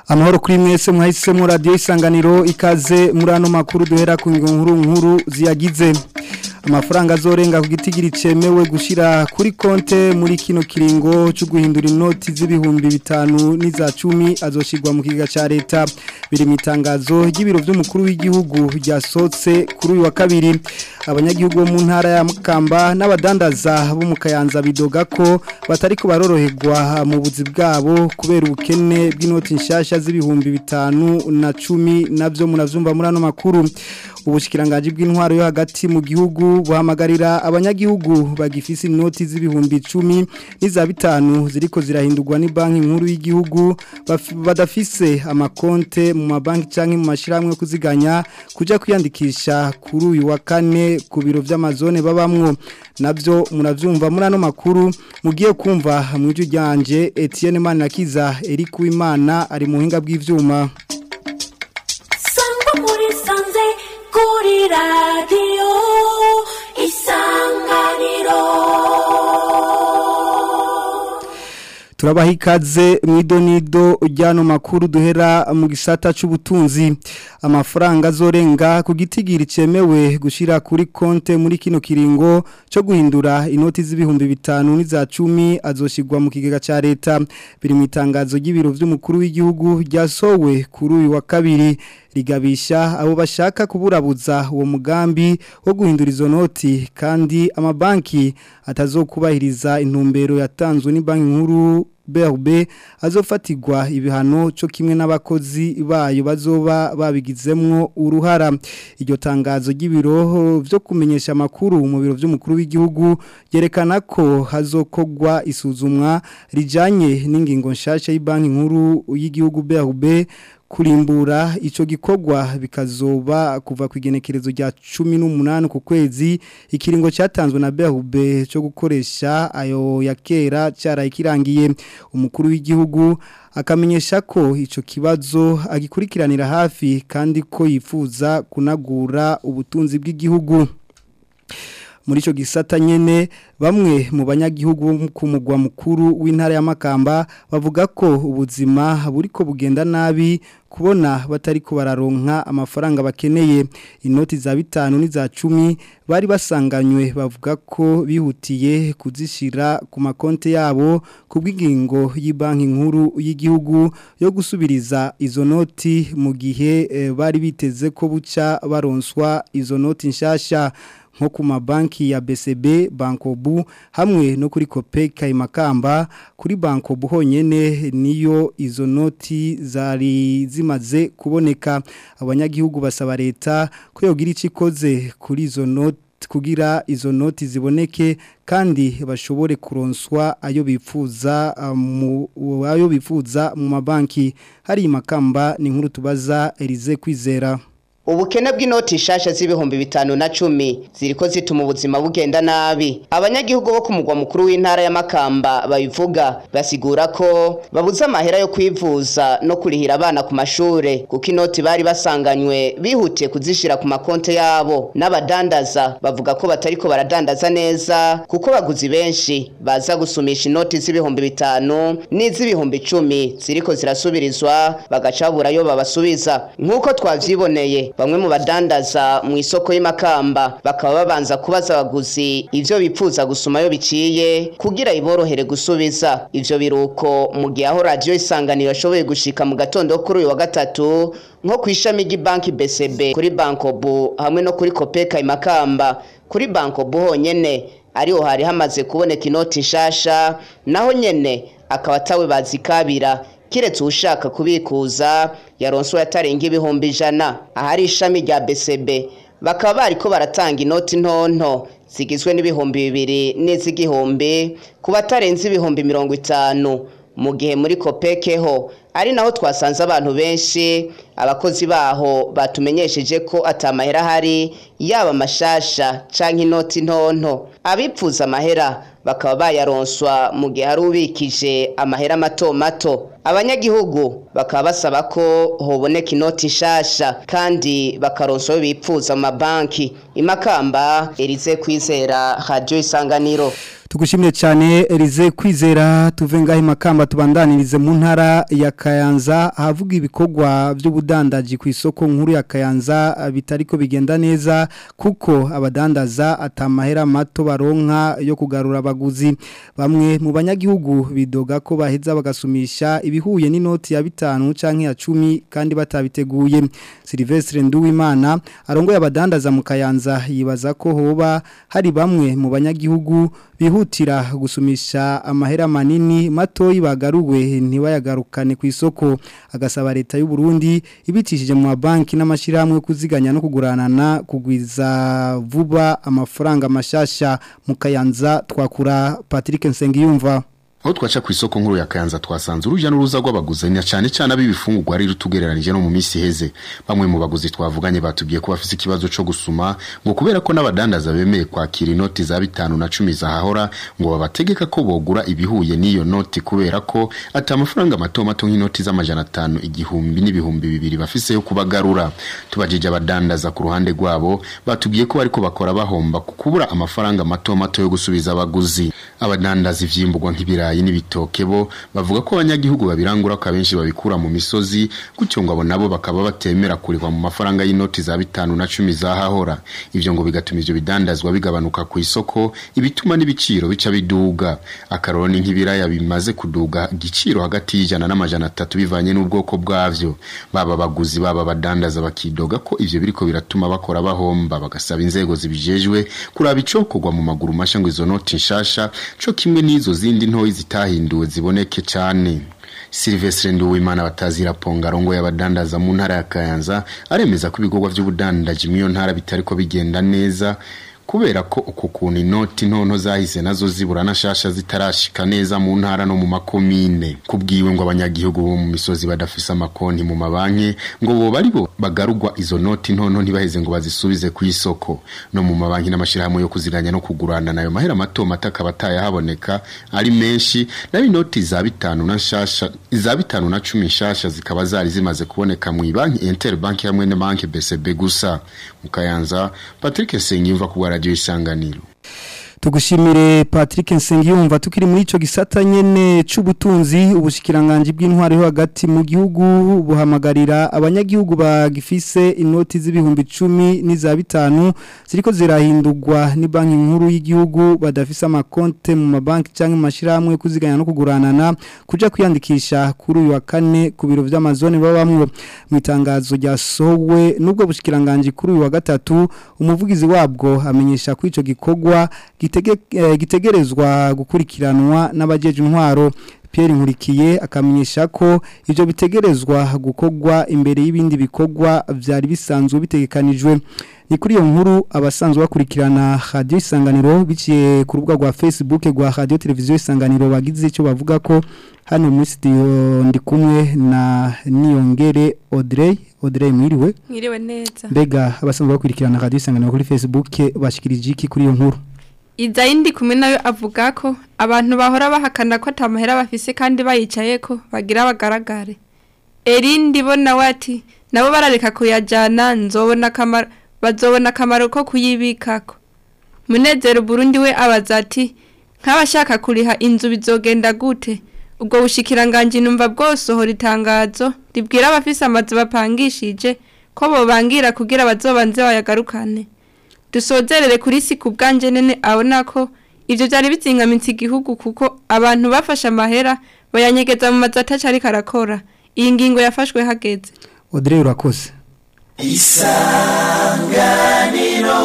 amahoro kuri mwese mwahisemo radiyo isanganiro ikaze muri ano makuru duhera ku nkuru nkuru ziyagize amafaranga azorenga ku gitigiri cemewe gushira kuri konte muri kino kiringo cyo guhindura inoti z'ibihumbi bitanu n'iza cumi azoshirwa mu kiga ca leta biri mu itangazo ry'ibiro by'umukuru w'igihugu ryasotse kuri uyu wa kabiri abanyagihugu bo mu ntara ya Mukamba n'abadandaza bo mu Kayanza bidoga ko batari ko baroroherwa mu buzi bwabo kubera ubukene bw'inoti nshasha z'ibihumbi bitanu na cumi navyo munavyumva muri ano makuru ubushikiranganje bw'intwaro yo hagati mu gihugu buhamagarira abanyagihugu bagifise inoti z'ibihumbi 10 n'iza bitanu ziriko zirahindurwa ni banki nkuru y'igihugu badafise amakonte mu mabanki canke mu mashiramwe kuziganya kuja kwiyandikisha kuri uyu wa kane ku biro vy'amazone babamwo navyo muravyumva muri ano makuru mugiye kumva mw'ijwi ryanje Etienne Manakiza Eric Wimana ari mu hinga bw'ivyuma Sangwa muri sanze kuri radiyo isanganiro turabaha ikaze mu idonido ry'ano makuru duhera mu gisata cy'ubutunzi amafaranga azorenga ku gitigiri cyemewe gushyira kuri konte muri kino kiringo cyo guhindura inoti z'ibihumbi bitanu n'iza cumi azoshyirwa mu kigega cya leta biri mu itangazo ry'ibiro by'umukuru w'igihugu ryasowe kuri uyu wa kabiri rigabisha abo bashaka kuburabuza uwo mugambi wo guhindura izo noti kandi amabanki atazokubahiriza intumbero yatanzwe ni banki nkuru BRB azofatirwa ibihano cyo kimwe n'abakozi bayo bazoba babigizemwo uruhara iryo tangazo ry'ibiro byo kumenyesha makuru mu biro by'umukuru w'igihugu yerekana ko hazokogwa isuzumwa rijanye n'ingingo nshasha y'banki nkuru y'igihugu BRB kurimbura ico gikorwa bikazoba kuva ku igenekerezo rya 18 ku kwezi ikiringo cyatanzwe na BHB cyo gukoresha ayo yakera cyarayikirangiye umukuru w'igihugu akamenyesha ko ico kibazo agikurikiranira hafi kandi ko yifuza kunagura ubutunzi bw'igihugu muri ico gisata nyene bamwe mu banyagihugu ku mugwa mukuru w'intara ya Makamba bavuga ko ubuzima buriko bugenda nabi kubona batari ko bararonka amafaranga bakeneye inoti za bitanu n'iza cumi bari basanganywe bavuga ko bihutiye kuzishira ku makonte yabo ku bw'ingingo y'banki nkuru y'igihugu yo gusubiriza izo noti mu gihe e, bari biteze ko buca baronswa izo noti nshasha nko ku mabanki ya BCB Bankobu hamwe no kuri Kopeka imakamba kuri Bankobu honyene niyo izo noti zari zimaze kuboneka abanyagihugu basaba leta ko yogira icikoze kuri izo noti kugira izo noti ziboneke kandi bashobore kuronswa ayo bifuza mu ayo bifuza mu mabanki hari imakamba ni nkuru tubaza Elize kwizera ubukene bw'inoti nshasha z'ibihumbi bitanu na cumi ziriko zituma ubuzima bugenda nabi abanyagihugu bo ku mugwa mukuru w'intara ya Makamba babivuga basigura ko babuze amahera yo kwivuza no kurihira abana ku mashure kuko inoti bari basanganywe bihutiye kuzishira ku makonte yabo n'abadandaza bavuga ko batariko baradandaza neza kuko baguzi benshi baza gusumisha inoti z'ibihumbi bitanu n'iz'ibihumbi icumi ziriko zirasubirizwa bagaca babura yo babasubiza nk'uko twavyiboneye bamwe mu badandaza mu isoko y'imakamba bakaba babanza kubaza abaguzi ivyo bipfuza gusumayo biciye kugira iborohere gusubiza ivyo biruko mu gihe aho radio isanganiro ashoboye gushika mu gatondo kuri uyu wa gatatu nko ku ishami ry'ibanki BCB kuri Bankobu hamwe no kuri Kopeka imakamba kuri Bankobu honyene ariho hari hamaze kuboneka inoti nshasha naho nyene akaba atawe bazikabira kiretse ushaka kubikuza yaronswe yatarenga ibihumbi ijana ahari ishami rya BCB bakaba bariko baratanga inoti ntonto zigizwe n'ibihumbi bibiri n'iz'igihumbi ku batarenze ibihumbi mirongo itanu mu gihe muri kopekeho ari naho twasanze abantu benshi abakozi baho batumenyesheje ko atamahera hari yaba amashasha canke inoti ntonto abipfuza amahera bakaba bayaronswa mu gihe hari ubikije amahera mato mato abanyagihugu bakaba basaba ko hoboneka inoti nshasha kandi bakaronswa ayo bipfuza mu mabanki imakamba erize kwizera radio isanganiro tugushimire cyane Elize kwizera tuve ngaho makamba tubandanirize mu ntara ya Kayanza Kayanza havuga ibikorwa by'ubudandaji ku isoko nkuru ya Kayanza bitariko bigenda neza kuko abadandaza atamahera mato baronka yo kugarura abaguzi bamwe mu banyagihugu bidoga ko baheza bagasumisha ibihuye n'inoti ya bitanu canke ya 10 kandi batabiteguye Silvestre Nduwimana arongoye abadandaza mu Kayanza yibaza ko hoba hari bamwe mu banyagihugu bihutira gusumisha amahera manini matoyi bagaruwe ntibayagarukane ku isoko agasaba leta y'u Burundi ibitishije mu mabanki n'amashirahamwe kuziganya no kuguranana kugwiza vuba amafaranga mashasha mu Kayanza twakura Patrick Nsengiyumva aho twaca ku isoko nkuru ya Kayanza twasanze urujya n'uruza rw'abaguzanya cyane cyane ab'ibifungurwa ari rutugereranije no mu minsi iheze bamwe mu baguzi twavuganye batubwiye ko bafite ikibazo cyo gusuma ngo kubera ko n'abadandaza bemeye kwakira inoti za bitanu na cumi zahahora ngo babategeka ko bogura ibihuye n'iyo noti kubera ko ati amafaranga mato mato nk'inoti z'amajana atanu igihumbi n'ibihumbi bibiri bafise yo kubagarura tubajije abadandaza ku ruhande rwabo batubwiye ko bariko bakora bahomba ku kubura amafaranga mato mato yo gusubiza abaguzi abadandaza ivyimburwa nk'ibirayi ibirayi n'ibitoke bo bavuga ko abanyagihugu babirangura ko abenshi babikura mu misozi gutyo ngo abo nabo bakaba batemera kurihwa mu mafaranga y'inoti za bitanu na cumi zahahora ivyo ngo bigatuma ivyo bidandazwa bigabanuka ku isoko ibituma n'ibiciro bica biduga akaroni nk'ibiraya bimaze kuduga igiciro hagati y'ijana n'amajana atatu bivanye n'ubwoko bwavyo baba baguzi baba badandaza bakidoga ko ivyo biriko biratuma bakora bahomba bagasaba inzego zibijejwe kuraba icokorwa mu maguru masha ngo izo noti nshasha co kimwe n'izo zindi ntoyi zitahinduwe ziboneke cyane Silvestre Nduwimana batazira pongarongo y'abadandaza mu ntara ya Kayanza aremeza ko ibikorwa by'ubudandaji mu ntara bitariko bigenda neza kubera ko uku kuntu inoti ntonto zahise nazo zibura nashasha zitarashika neza mu ntara no mu makomine kubwiwe ngo abanyagihugu bo mu misozi badafise amakonti mu mabanki ngo bo bari bo bagarugwa izo noti ntonto ntibaheze ngo bazisubize ku isoko no mu mabanki n'amashirahamwe yo kuziranya no kugurana nayo mahera mato mato akaba atayahaboneka ari menshi nayo inoti za bitanu na nshasha za bitanu na cumi nshasha zikaba zari zimaze kuboneka mu banki Interbank hamwe na banki BCB gusa mu Kayanza Patrick Sengimva ku radio isanganiro tugushimire Patrick Nsengiyumva tukiri muri ico gisata nyene c'ubutunzi ubushikiranganje bw'intwari ho hagati mu gihugu buhamagarira abanyagihugu bagifise inoti z'ibihumbi 10 n'iza bitanu ziriko zirahindurwa ni banki nkuru y'igihugu badafise amakonte mu mabanki canke mu mashiramwe kuziganya no kuguranana kuja kwiyandikisha kuri uyu wa kane ku biro vy'amazone babamwe mu itangazo ryasohowe nubwo bushikiranganje kuri uyu wa gatatu umuvugizi wabwo amenyesha ko ico gikorwa gitegerezwa gukurikiranwa n'abajeje intwaro Pierre Nkurikiye akamenyesha ko ivyo bitegerezwa gukorwa imbere y'ibindi bikorwa vyari bisanzwe bitegekanijwe ni kuri iyo nkuru abasanzwe bakurikirana radio isanganiro biciye ku rubuga rwa Facebook rwa radio televiziyo isanganiro bagize icyo bavuga ko hano muri studio ndi kumwe na Niyongere Audrey Audrey mwiriwe mwiriwe neza mbega abasanzwe bakurikirana radio isanganiro kuri Facebook bashikirije iki kuri iyo nkuru Izayindi kumwe nayo avuga ko abantu bahora bahakana ko atamahera bafise kandi bayicaye ko bagira bagaragare. Erindi bo nawe ati nabo barareka kuyajana nzobona akamaro bazobona akamaro ko kuyibikako. Munezero Burundi we abaza ati nk'abashaka kuriha inzu bizogenda gute ubwo bushikiranganje numva bwosohora itangazo ribwira abafise amazu bapangishije ko bobangira kugira bazobanze bayagarukane. dusozerere kuri si ku bwanje nene abona ko ivyo byari bizingamitse igihugu kuko abantu bafashe amahera bayanyegeza mu mazu ataca ariko arakora iyi ngingo yafashwe hageze Audrey urakoze isanganiro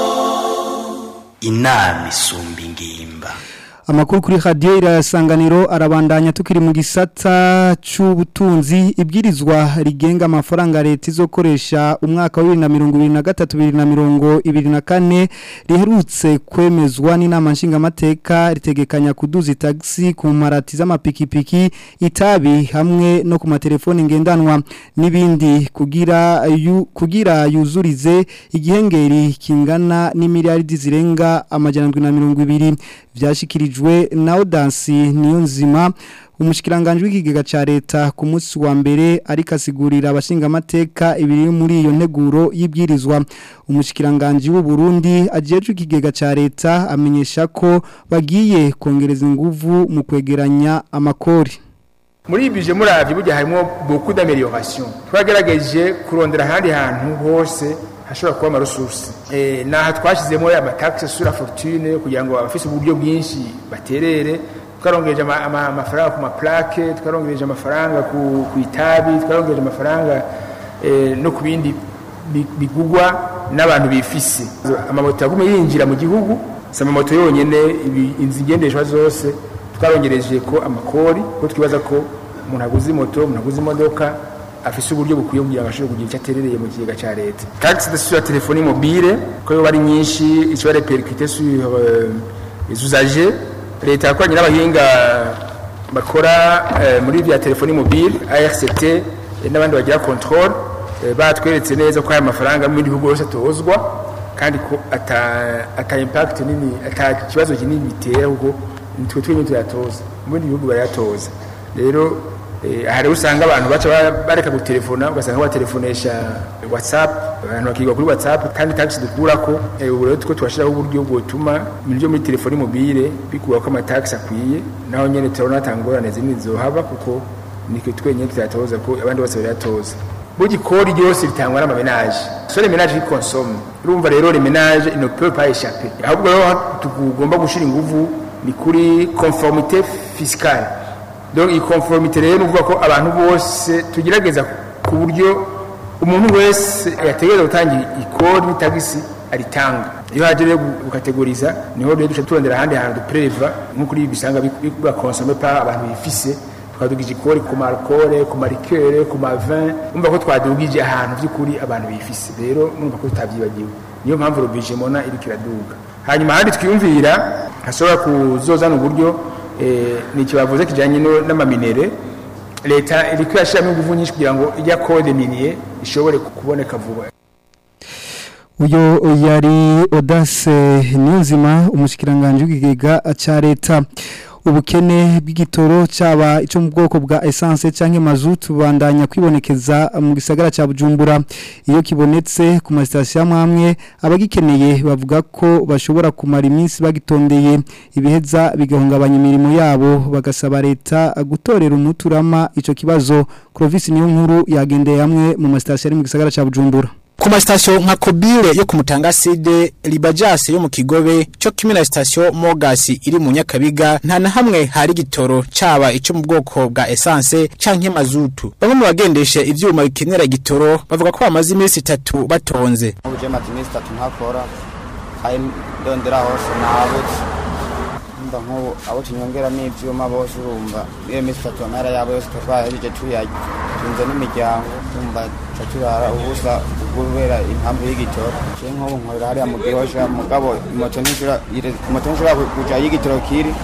inama isumba ingimba Amakuru kuri radio irasanganiro arabandanya tukiri mu gisata c'ubutunzi ibwirizwa rigenga amafaranga leta izokoresha umwaka wa 2023 2024 riherutse kwemezwa n'inama nshingamateka ritegekanya kuduza taxi ku marati z'amapikipiki itabi hamwe no ku matelefoni ngendanwa n'ibindi kugira yu, kugira yuzurize igihengeri kingana n'imiliyaridi zirenga amajana 120 vyashikirijwe na Odansi niyo nzima umushikiranganje w'ikigega ca leta ku munsi wa mbere ariko asigurira abashinga amateka ibiri muri iyo nteguro y'ibwirizwa umushikiranganje w'u Burundi ajeje ikigega ca leta amenyesha ko bagiye kongereza inguvu mu kwegeranya amakori muri ibi bije muravye burya harimo beaucoup d'amélioration twagerageje kurondera ahandi hantu hose hashobora kuba amaresursi eh, naha twashizemo amataxe sur la fortune kugira ngo abafise uburyo bwinshi baterere twarongereje ama- ama- amafaranga ku maplake twarongereje amafaranga ku ku itabi twarongereje amafaranga eh, no ku bindi bi- bigugwa n'abantu bifise amamoto yagume yinjira mu gihugu si amamoto yonyene ibi- inzu ingendeshwa zose twarongereje ko amakori ko twibaza ko umuntu aguze moto umuntu aguze imodoka afise uburyo bukwiye kugira ngo ashobore kugira icyo aterereye mu kigega cya leta taxe de sur la téléphonie mobile ko yoba ari nyinshi ishobora repercute sur euh, les usagers leta yakoranye n'abahinga bakora eh, muri vya telefoni mobile ARCT eh, n'abandi bagira control eh, batweretse neza ko aya mafaranga mu bindi bihugu yose atozwa kandi ko ata ata impact nini ata kibazo kinini bitera kuko nitwe twenyine tuyatoza mu bindi bihugu barayatoza rero eh, hari usanga abantu baca ba- bareka gutelefona ugasanga batelefonesha whatsapp abantu bakigwa kuri whatsapp kandi taxi dukurako eh, ubu rero two twashiraho uburyo bwotuma ibintu byo muri telefoni mobile bikurako amataxi akwiye naho nyene turabona atangorane zimwe zohaba kuko nitwe twenyine tuyatoza ko abandi bose barayatoza burya ikori ryose ritangwa n'amamenaje so les ménages qui consomment urumva rero les ménages ils ne peuvent pas échapper ahubwo rero tugomba gushira inguvu ni kuri conformité fiscale donc iyi conformité rero ni ukuvuga ko abantu bose tugerageza ku buryo umuntu wese yategereza gutanga ikori n'itagisi aritanga iyo haje rero gukategoriza niho rero duca turondera ahandi hantu dupreva nko kuri ibi bisanga bigura consommer par abantu bifise twadugije ikori ku marikore ku marikere ku mavin umva ko twadugije ahantu by'ukuri abantu bifise rero mwumva ko tutabyibagiwe niyo mpamvu rubije mona iriko iraduga hanyuma ahandi twiyumvira hashobora kuzozana uburyo eh, ni ikibavuze kijanye no- n'amaminere leta iriko irashiramo inguvu nyinshi kugira ngo ijya kode minier ishobore kuboneka vuba uyo yari Odase Niyonzima umushikiranganje w'ikigega ca leta ubukene bw'igitoro cyaba ico mu bwoko bwa essence canke mazutu bandanya kwibonekeza mu gisagara ca Bujumbura iyo kibonetse ku masitasiyo amwe abagikeneye bavuga ko bashobora kumara iminsi bagitondeye ibiheza bigahungabanya imirimo yabo bagasaba leta gutorera umuturama ico kibazo Clovis niyo nkuru yagendeye hamwe mu masitasiyo ari mu gisagara ca Bujumbura Ku masitasiyo nka Kobile yo ku Mutangaside, Libajase yo mu Kigobe, cyo kimwe na sitasiyo Mogasi iri mu Nyakabiga, nta na hamwe hari igitoro caba ico mu bwoko bwa essence canke mazutu. Bamwe mu bagendesha ivyuma bikenera igitoro bavuga ko bamaze iminsi itatu batonze. ubuje maze iminsi itatu ntakora kandi ndondera hose nabuze mba nk'ubu abo tunyongera n'ivyuma bose urumva iyo minsi itatu amahera yabo yose twahejeje tuyarya tunze n'imiryango tumva ca turara ubusa kubera impamvu y'igitoro je nk'ubu nkorera hariya mu gihosha mugabo moto ntishobora ire- moto ntishobora kuja aho igitoro kiri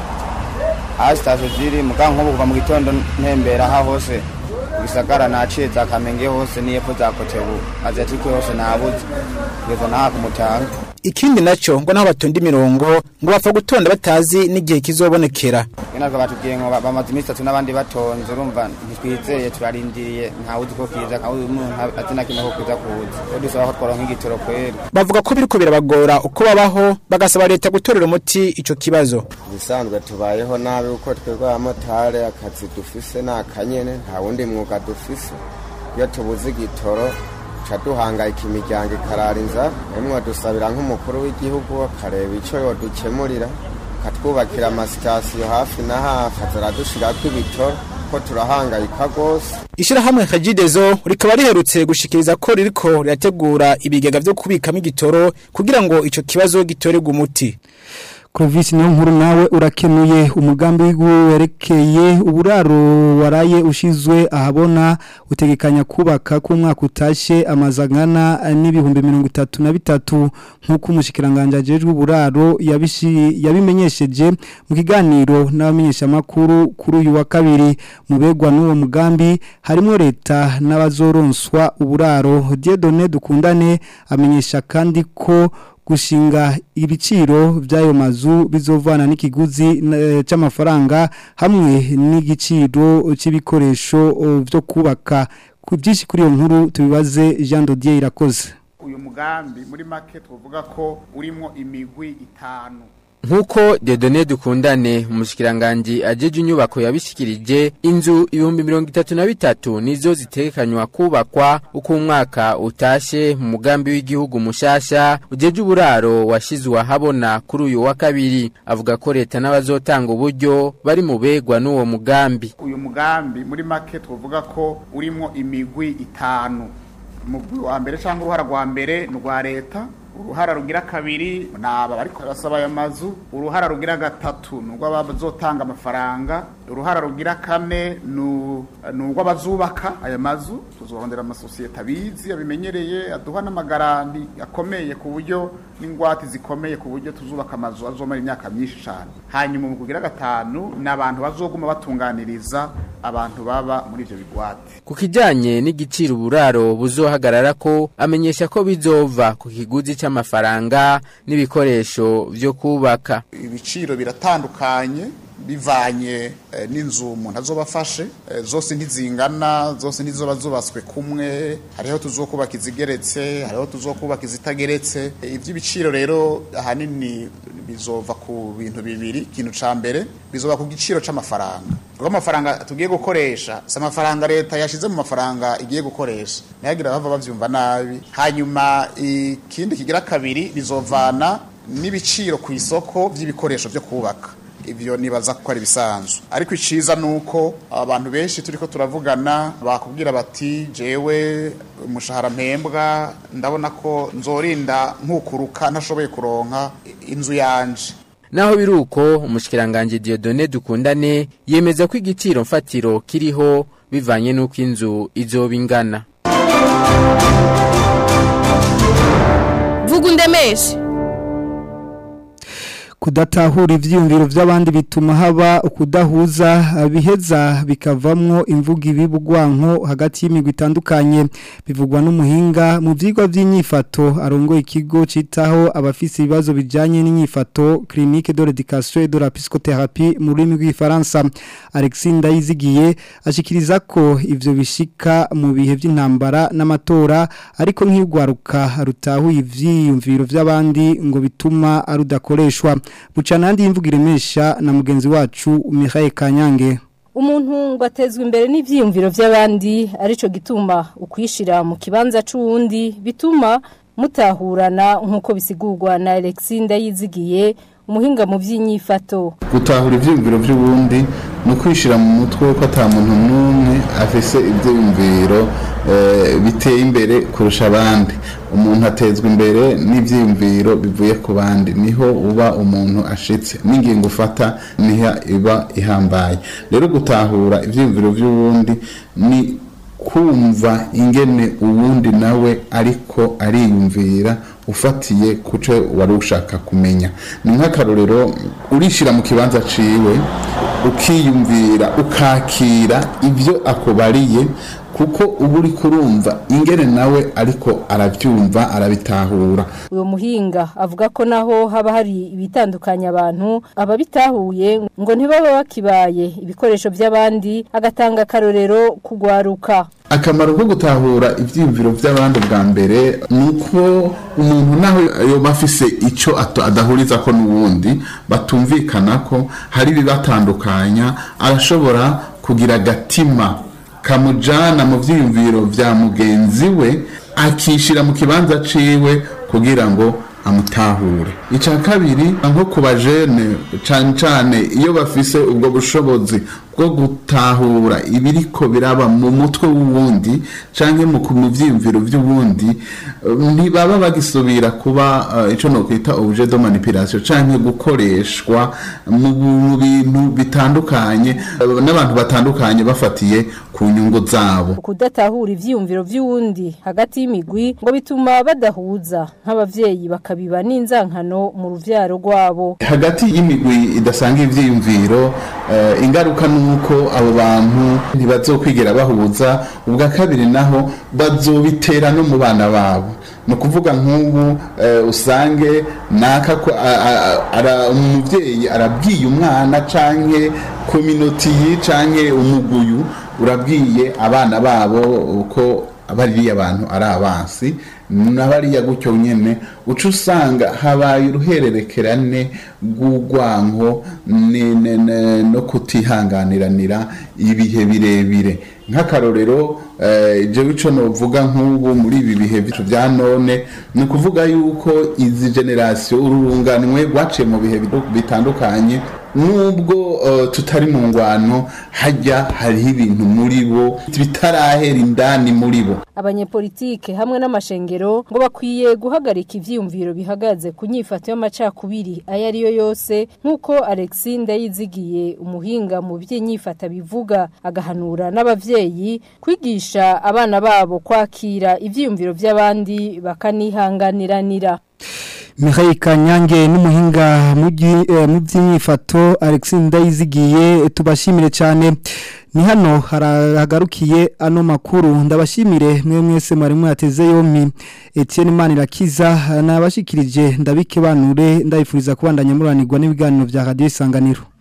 aho sitasiyo ziri mugabo nk'ubu kuva mu gitondo ntembera aha hose gisagara naciye za kamenge hose n'iyepfo za kotebu aziyatike hose nabuze kugeza n'aha ku mutanga Ikindi naco ngo naho batonda imirongo ngo bapfa gutonda batazi n'igihe kizobonekera. natwe batubwiye ngo ba- bamaze iminsi itatu n'abandi batonze urumva ntitwizeye turarindiriye ntawe uzi ko kiza kandi umuntu azi na kimwe ko kiza kuza rero dusaba ko tworonka igitoro kweri Bavuga ko biriko birabagora uko babaho bagasaba leta gutorera umuti ico kibazo. ibisanzwe tubayeho nabi uko twebwe abamotari akazi dufise ni akanyene nta wundi mwuga dufise iyo tubuze igitoro ca duhangayika imiryango ikarara inzara emwe dusabira nk'umukuru w'igihugu akareba ico yodukemurira akatwubakira amasitasiyo hafi na hafi azaradushirako ibitoro ko turahangayika rwose Ishirahamwe Kajidezo rikaba riherutse gushikiriza ko ririko rirategura ibigega vyo kubikamo igitoro kugira ngo ico kibazo gitorerwe umuti. Clovis niyo nkuru nawe urakenuye umugambi werekeye uburaro waraye ushizwe ahabona utegekanya kubaka ku mwaka utashe amazangana n'ibihumbi mirongo itatu na bitatu nk'uko umushikiranganje ajejwe uburaro yabishi yabimenyesheje mu kiganiro n'abamenyeshamakuru kuri uyu wa kabiri mu begwa n'uwo mugambi harimo leta n'abazoronswa uburaro Dieudonné dukundane amenyesha kandi ko gushinga ibiciro by'ayo mazu bizovana n'ikiguzi eh, c'amafaranga hamwe n'igiciro c'ibikoresho oh, byo kubaka ku byinshi kuri iyo nkuru tubibaze Jean Dodier irakoze uyu mugambi muri make twavuga ko urimo imigwi itanu Nkuko Dedone dukundane umushikiranganje ajeje inyubako yabishikirije inzu ibihumbi mirongo itatu na bitatu nizo zitekanywa kubakwa uko umwaka utashe mu mugambi w'igihugu mushasha ujeje uburaro washizwe ahabona kuri uyu wa kabiri avuga ko leta n'abazotanga uburyo bari mu begwa n'uwo mugambi uyu mugambi muri make twavuga ko urimo imigwi itanu umugwi wa mbere cyangwa uruhara rwa mbere ni urwa leta uruhara rugira kabiri ni aba bariko barasaba aya mazu uruhara rugira gatatu ni urw'abazotanga amafaranga uruhara rugira kane ni urw'abazubaka aya mazu tuzorondera amasosiyete abizi abimenyereye aduha n'amagaranti akomeye ku buryo n'ingwate zikomeye ku buryo tuzubaka amazu azomara imyaka myinshi cyane hanyuma umugwi ugira gatanu ni abantu bazoguma batunganiriza abantu baba muri ivyo bigwate ku kijanye n'igiciro uburaro buzohagarara ko amenyesha ko bizova ku kiguzi c'amafaranga n'ibikoresho vyo kubaka ibiciro biratandukanye bivanye eh, n'inzu umuntu azoba afashe eh, zose ntizingana zose ntizoba zubatswe kumwe hariho tuzokubaka izigeretse hariho tuzokubaka izitageretse Eh, ivy'ibiciro rero ahanini bizova ku bintu bibiri ikintu ca mbere bizoba ku giciro c'amafaranga kuko amafaranga tugiye gukoresha si amafaranga leta yashize mu mafaranga igiye gukoresha nayagira bava bavyumva nabi hanyuma ikindi kigira kabiri bizovana n'ibiciro ku isoko vy'ibikoresho vyo kubaka ivyo nibaza ko ari bisanzwe ariko iciza nuko abantu benshi turiko turavugana bakubwira bati jewe umushahara mpembwa ndabona ko nzorinda nkukuruka ntashoboye kuronka inzu yanje Naho biruko umushikiranganje Dieudonné dukundane yemeza ko igiciro mfatiro kiriho bivanye nuko inzu izoba ingana. vuga undemeshe kudatahura ivyiyumviro vy'abandi bituma haba ukudahuza biheza bikavamwo imvuga ibibugwanko hagati y'imigwi itandukanye bivugwa n'umuhinga mu vyigwa vy'inyifato arongoye ikigo citaho abafise ibibazo bijanye n'inyifato clinique de l'éducation et de la psychothérapie mu rurimi rw'ifaransa Alexis Ndayizigiye ashikiriza ko ivyo bishika mu bihe vy'intambara n'amatora ariko nk'igwaruka rutahuye ivyiyumviro vy'abandi ngo bituma arudakoreshwa bucana yandi imvuga iremesha na mugenzi wacu Mihaye Kanyange umuntu ngo atezwe imbere n'ivyiyumviro vy'abandi arico gituma ukwishira mu kibanza c'uwundi bituma mutahurana nk'uko bisigurwa na Alexis Ndayizigiye umuhinga mu by'inyifato gutahura ivyiyumviro vy'ubundi ni ukwishira mu mutwe ko ata muntu n'umwe afise ivyiyumviro eh, biteye imbere kurusha abandi umuntu atezwa imbere n'ivyiyumviro bivuye ku bandi niho uba umuntu ashitse n'ingingo ufata niho iba ihambaye rero gutahura ivyiyumviro vy'ubundi ni kumva ingene uwundi nawe ariko ariyumvira ufatiye kuco wari ushaka kumenya ni nk'akarorero urishira mu kibanza ciwe ukiyumvira ukakira ibyo akubariye kuko uba uri kurumva ingene nawe ariko arabyumva arabitahura uyu muhinga avuga ko naho haba hari ibitandukanya abantu ababitahuye ngo ntibaba bakibaye ibikoresho by'abandi agatanga akarorero kugwaruka akamaro ko gutahura ibyiyumviro by'abandi bwa mbere ni uko umuntu nawe yoba afise icyo ato- adahuriza ko n'uwundi batumvikana ko hari ibibatandukanya arashobora kugira agatima kamujana mu byiyumviro bya mugenzi we akishira mu kibanza ciwe kugira ngo amutahure icya kabiri nko ku bajene cyane cyane iyo bafise ubwo bushobozi bwo gutahura ibiriko biraba mu mutwe w'uwundi cyangwa mu ku- mu byiyumviro by'uwundi eh, ntibaba bagisubira kuba eh, ico no kwita objet de manipulation cyangwa gukoreshwa mu mu bintu bitandukanye eh, n'abantu batandukanye bafatiye ku nyungu zabo kudatahura ivyiyumviro vy'uwundi hagati y'imigwi ngo bituma badahuza nk'abavyeyi bakabiba n'inzankano mu ruvyaro rwabo hagati y'imigwi idasanga ivyiyumviro eh, ingaruka nuko abo bantu ntibazokwigera bahuza ubwa kabiri naho bazobitera no mu bana babo ni ukuvuga nk'ubu eh, usange naka ko a- a- a- ara- umuvyeyi arabwiye umwana canke kominoti canke umuguyu urabwiye abana babo uko bariya abantu ari abansi n'abariya gutyo nyene uca usanga habaye uruhererekerane rw'urwanko ne- ne- ne- no kutihanganiranira ibihe birebire nk'akarorero eh, jewe ico novuga nk'ubu muri ibi bihe bicu vya none ni ukuvuga yuko izi generasiyo ururunganwe rwaciye mu bihe bidu- bitandukanye nubwo eh, tutari mu ngwano hajya hariho ibintu muri bo bitarahera indani muri bo abanyepolitike hamwe n'amashengero ngo bakwiye guhagarika ivyiyumviro bihagaze ku nyifato y'amacakubiri ayo ari yo yose nk'uko Alexis Ndayizigiye umuhinga mu by'inyifata bivuga agahanura n'abavyeyi kwigisha abana babo kwakira ivyiyumviro by'abandi bakanihanganiranira Mihaye Kanyange n'umuhinga mu byi- eh, mu by'imyifato Alexis Ndayizigiye tubashimire cyane ni hano haragarukiye ano makuru ndabashimire mwe mwese mwari mwateze yompi Etienne Manirakiza nabashikirije ndabike banure ndabifuriza kubandanya muranirwa n'ibiganiro bya Radio Isanganiro